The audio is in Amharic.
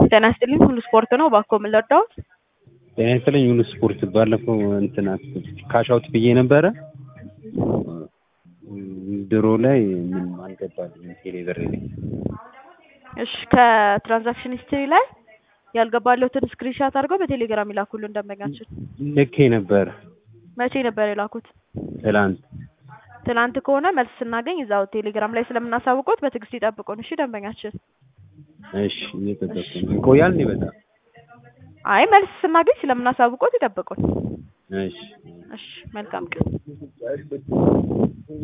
ጤና ይስጥልኝ ሁሉ ስፖርት ነው። እባክዎ ምን ልርዳዎት? ጤና ይስጥልኝ ሁሉ ስፖርት። ባለፈው እንትን ካሻውት ብዬ ነበረ ድሮ ላይ ምንም አልገባልኝም ቴሌ ብር ላይ። እሺ ከትራንዛክሽን ሂስትሪ ላይ ያልገባለሁትን ስክሪንሻት አድርገው በቴሌግራም ይላኩልን ደንበኛችን። ልኬ ነበር መቼ ነበር የላኩት? ትላንት። ትናንት ከሆነ መልስ ስናገኝ እዛው ቴሌግራም ላይ ስለምናሳውቆት በትዕግስት ይጠብቁን። እሺ ደንበኛችን። እሺ እየጠበቅኩ ነው። ይቆያል እንዴ በጣም? አይ መልስ ስናገኝ ስለምናሳውቆት ይጠብቁን። እሺ እሺ መልካም ቀን።